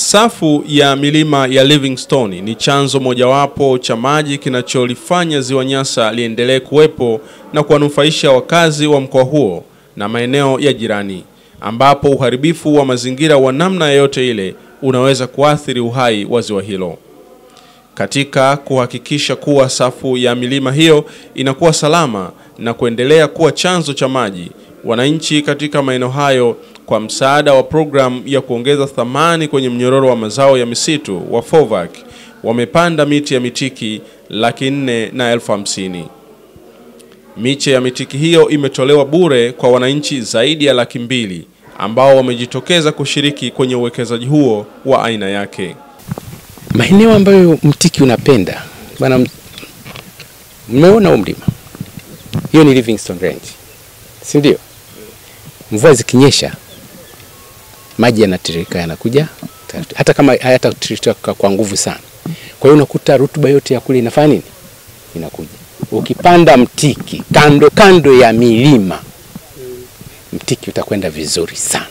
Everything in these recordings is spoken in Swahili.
Safu ya milima ya Livingstone ni chanzo mojawapo cha maji kinacholifanya ziwa Nyasa liendelee kuwepo na kuwanufaisha wakazi wa mkoa huo na maeneo ya jirani, ambapo uharibifu wa mazingira wa namna yoyote ile unaweza kuathiri uhai wa ziwa hilo. Katika kuhakikisha kuwa safu ya milima hiyo inakuwa salama na kuendelea kuwa chanzo cha maji, wananchi katika maeneo hayo kwa msaada wa programu ya kuongeza thamani kwenye mnyororo wa mazao ya misitu wa FOVAC wamepanda miti ya mitiki laki nne na elfu hamsini. Miche ya mitiki hiyo imetolewa bure kwa wananchi zaidi ya laki mbili ambao wamejitokeza kushiriki kwenye uwekezaji huo wa aina yake. Maeneo ambayo mtiki unapenda bana, mmeona huu mlima, hiyo ni Livingstone Range, si ndio? Mvua zikinyesha maji yanatiririka yanakuja, hata kama hayatatiririka kwa nguvu sana. Kwa hiyo unakuta rutuba yote ya kule inafanya nini? Inakuja. Ukipanda mtiki kando kando ya milima, mtiki utakwenda vizuri sana.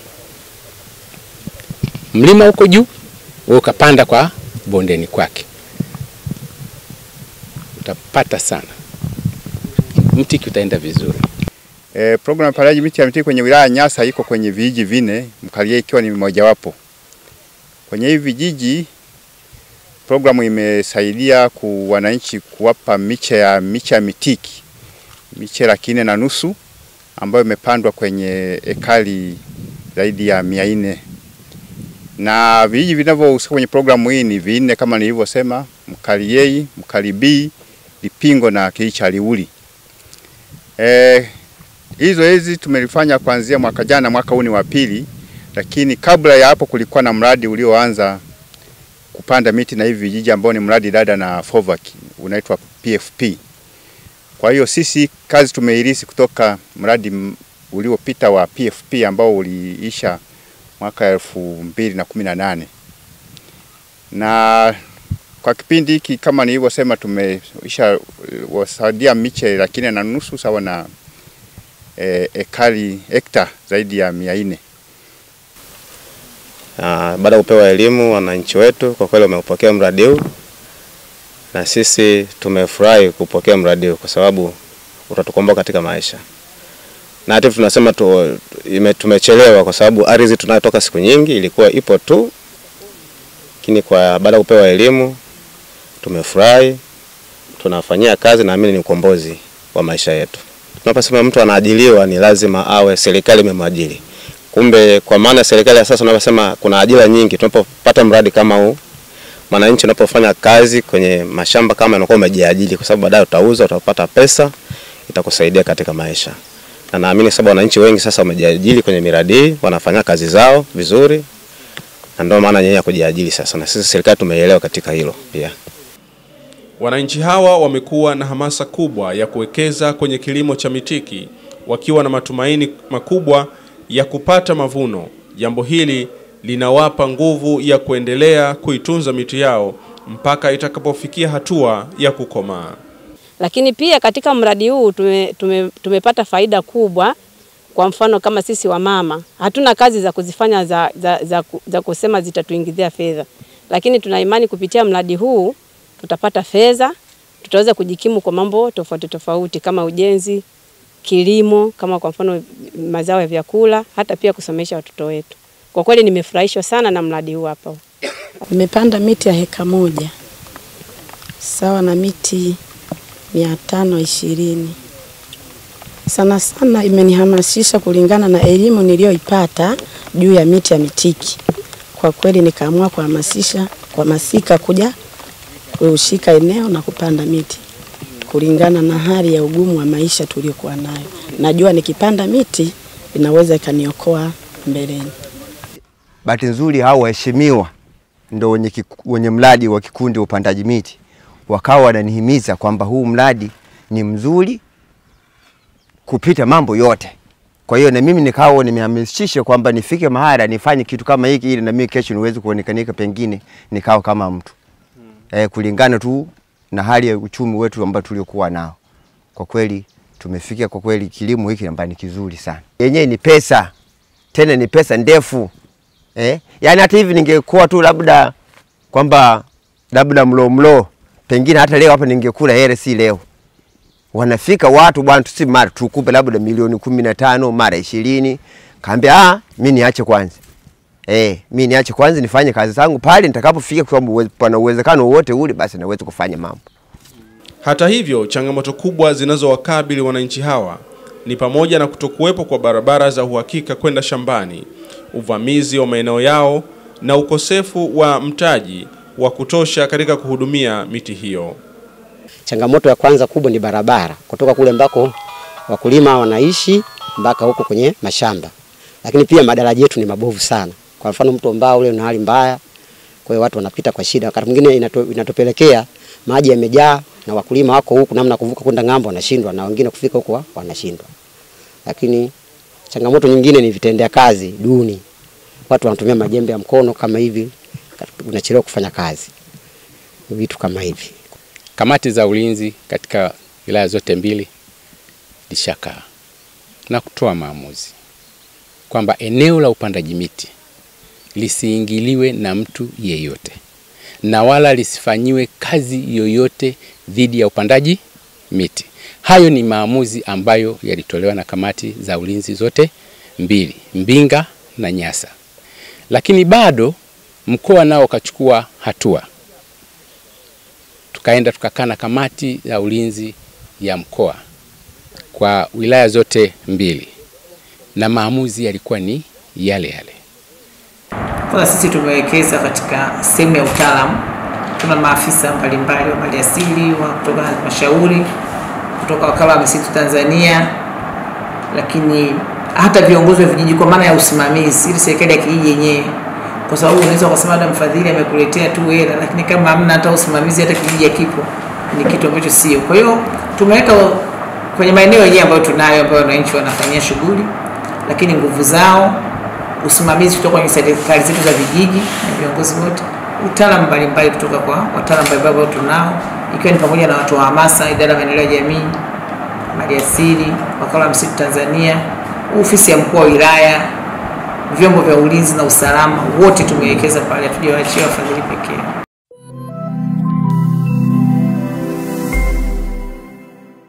Mlima uko juu, wewe ukapanda kwa bondeni kwake, utapata sana, mtiki utaenda vizuri. E, programu ya upandaji miti ya mitiki kwenye wilaya ya Nyasa iko kwenye vijiji vine, Mkalia ikiwa ni mojawapo. Kwenye hivi vijiji programu imesaidia ku wananchi kuwapa miche ya miche ya mitiki miche laki nne na nusu ambayo imepandwa kwenye ekari zaidi ya mia nne na vijiji vinavyohusika kwenye programu hii ni vinne kama nilivyosema: Mkaliei, Mkalibii, Lipingo na kijiji cha Liuli. E, hizo hizi tumelifanya kuanzia mwaka jana, mwaka huu ni wa pili, lakini kabla ya hapo kulikuwa na mradi ulioanza kupanda miti na hivi vijiji ambao ni mradi dada na FOVAC unaitwa PFP. Kwa hiyo sisi kazi tumeirisi kutoka mradi uliopita wa PFP ambao uliisha mwaka elfu mbili na kumi na nane na kwa kipindi hiki kama nilivyosema, tumeisha wasaidia miche laki nne na nusu sawa na e, ekari hekta zaidi ya mia nne. Baada ya kupewa elimu, wananchi wetu kwa kweli wameupokea mradi huu na sisi tumefurahi kupokea mradi huu kwa sababu utatukomboa katika maisha, na hata tunasema tu, ime, tumechelewa kwa sababu ardhi tunayotoka siku nyingi ilikuwa ipo tu, lakini kwa baada ya kupewa elimu tumefurahi, tunafanyia kazi, naamini ni ukombozi wa maisha yetu. Tunaposema mtu anaajiliwa ni lazima awe serikali imemwajiri. Kumbe kwa maana serikali ya sasa unaposema kuna ajira nyingi, tunapopata mradi kama huu, mwananchi unapofanya kazi kwenye mashamba kama unakuwa umejiajiri, kwa sababu baadaye utauza, utapata pesa, itakusaidia katika maisha. Na naamini sababu wananchi wengi sasa wamejiajiri kwenye miradi hii, wanafanya kazi zao vizuri, na ndio maana yeye kujiajiri sasa, na sisi serikali tumeelewa katika hilo pia. Wananchi hawa wamekuwa na hamasa kubwa ya kuwekeza kwenye kilimo cha mitiki wakiwa na matumaini makubwa ya kupata mavuno. Jambo hili linawapa nguvu ya kuendelea kuitunza miti yao mpaka itakapofikia hatua ya kukomaa. Lakini pia katika mradi huu tume, tume, tumepata faida kubwa. Kwa mfano kama sisi wamama hatuna kazi za kuzifanya za, za, za, za kusema zitatuingizia fedha, lakini tuna imani kupitia mradi huu tutapata fedha, tutaweza kujikimu kwa mambo tofauti tofauti kama ujenzi, kilimo, kama kwa mfano mazao ya vyakula, hata pia kusomesha watoto wetu. Kwa kweli nimefurahishwa sana na mradi huu hapa. Nimepanda miti ya heka moja sawa na miti mia tano ishirini. Sana sana imenihamasisha kulingana na elimu niliyoipata juu ya miti ya mitiki. Kwa kweli nikaamua kuhamasisha kuhamasika kuja kushika eneo na kupanda miti kulingana na hali ya ugumu wa maisha tuliokuwa nayo. Najua nikipanda miti inaweza ikaniokoa mbeleni. Bahati nzuri hao waheshimiwa ndo wenye, kiku, wenye mradi wa kikundi wa upandaji miti wakawa wananihimiza kwamba huu mradi ni mzuri kupita mambo yote. Kwa hiyo na mimi nikawa nimehamasisha kwamba nifike mahala nifanye kitu kama hiki ili na mimi kesho niweze kuonekanika pengine nikawa kama mtu hmm. Eh, kulingana tu na hali ya uchumi wetu ambao tuliokuwa nao. Kwa kweli tumefikia kwa kweli kilimo hiki ambacho ni kizuri sana. Yenyewe ni pesa, tena ni pesa ndefu eh? Yaani hata hivi ningekuwa tu labda kwamba labda mlo mlo, pengine hata leo hapa ningekula hele, si leo wanafika watu bwana, tusi mara tukupe labda milioni kumi na tano mara ishirini. Kaambia ah, mi niache kwanza eh, mi niache kwanza nifanye kazi zangu pale nitakapofika, kwa sababu uwe- pana uwezekano wowote ule, basi naweza kufanya mambo. Hata hivyo, changamoto kubwa zinazowakabili wananchi hawa ni pamoja na kutokuwepo kwa barabara za uhakika kwenda shambani, uvamizi wa maeneo yao na ukosefu wa mtaji wa kutosha katika kuhudumia miti hiyo. Changamoto ya kwanza kubwa ni barabara kutoka kule ambako wakulima wanaishi mpaka huko kwenye mashamba, lakini pia madaraja yetu ni mabovu sana. Kwa mfano mto ambao ule una hali mbaya, kwa hiyo watu wanapita kwa shida. Wakati mwingine inato, inatopelekea maji yamejaa na wakulima wako huku, namna ya kuvuka kwenda ng'ambo wanashindwa, na wengine kufika huko wa- wanashindwa. Lakini changamoto nyingine ni vitendea kazi duni, watu wanatumia majembe ya mkono kama hivi, unachelewa kufanya kazi, vitu kama hivi. Kamati za ulinzi katika wilaya zote mbili lishakaa na kutoa maamuzi kwamba eneo la upandaji miti lisiingiliwe na mtu yeyote na wala lisifanyiwe kazi yoyote dhidi ya upandaji miti. Hayo ni maamuzi ambayo yalitolewa na kamati za ulinzi zote mbili, Mbinga na Nyasa, lakini bado mkoa nao ukachukua hatua tukaenda tukakaa na kamati ya ulinzi ya mkoa kwa wilaya zote mbili, na maamuzi yalikuwa ni yale yale. Kwanza sisi tumewekeza katika sehemu ya utaalamu. Tuna maafisa mbalimbali wa maliasili wa kutoka halmashauri, kutoka wakala wa misitu Tanzania, lakini hata viongozi wa vijiji kwa maana ya usimamizi, ili serikali ya kijiji yenyewe, kwa sababu unaweza ukasema labda mfadhili amekuletea tu hela, lakini kama hamna hata usimamizi, hata kijiji hakipo, ni kitu ambacho sio. Kwa hiyo tumeweka kwenye maeneo yenyewe ambayo tunayo, ambayo wananchi wanafanyia shughuli, lakini nguvu zao usimamizi kutoka kwenye serikali zetu za vijiji na viongozi wote, utaalamu mbalimbali kutoka kwa wataalamu mbalimbali ambao tunao, ikiwa ni pamoja na watu wa hamasa, idara ya maendeleo ya jamii, maliasili, wakala wa misitu Tanzania, ofisi ya mkuu wa wilaya, vyombo vya ulinzi na usalama, wote tumewekeza pale, hatujawaachia wafadhili pekee.